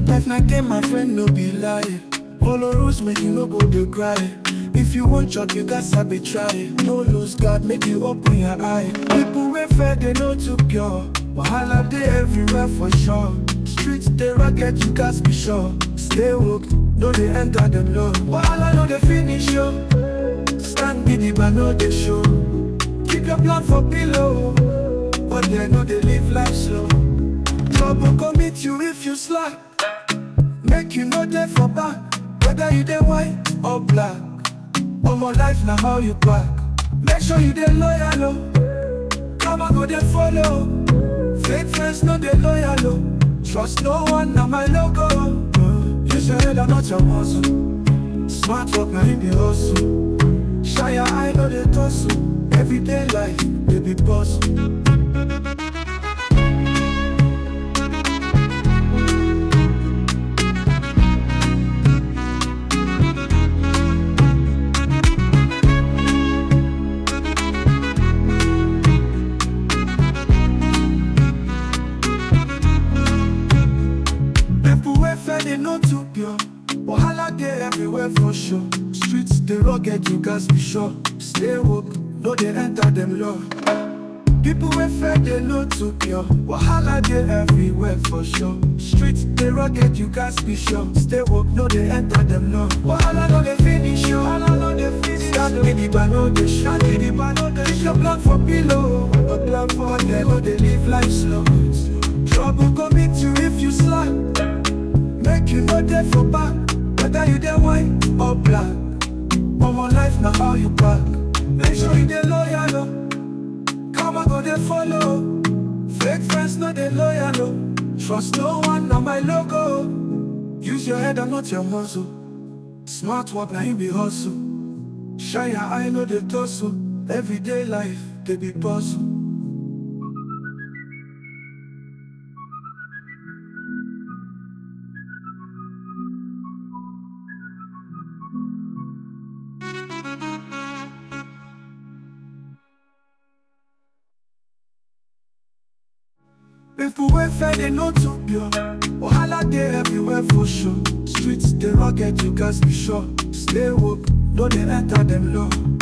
Life na game, my friend, no be lie. Follow rules, make you no go dey cry. If you want chop, you gats sabi try. No lose God, make you open your eye. People wey fair, they no too pure. Wahala dey everywhere for sure. Streets dey rocket, you gats be sure. Stay woke, no dey enter them low. Wahala no dey finish yo. Stand gidigba, no dey show. Keep your plan for pillow, but they no dey live life slow. Trouble go meet you if you slack. Make you no dey for back, whether you dey white or black. Omo life na how you back. Make sure you dey loyal oh. Karma go dey follow. Fake friends no dey loyal oh. Trust no one na my logo. Uh, Use your head and not your muscle. Smart work na him be hustle. Shine your eye no dey tussle. Everyday life dey be bustle. People wey fair dey no too pure. Wahala dey everywhere for sure. Streets dey rugged, you gats be sure. Stay woke, no dey enter them law. People wey fair dey no too pure. Wahala dey everywhere for sure. Streets dey rugged, you gats be sure. Stay woke, no dey enter them law. Wahala no dey finish yo. Wahala no dey finish. Stand gidigba no dey shine. Gidigba no dey Keep your plan for pillow. A plan for them no dey live life slow. Trouble go meet you if you slack. Make you no dey for back, whether you dey white or black. Omo life na how you back. Make sure you dey loyal oh. Karma go dey follow. Fake friends no dey loyal oh. Trust no one na my logo. Use your head and not your muscle. Smart work na him be hustle. Shine your eye no dey tussle. Everyday life dey be puzzle. People wey fair dey no too pure. Wahala dey everywhere for sure. Streets dey rugged, you gats be sure. Stay woke, no dey enter them law.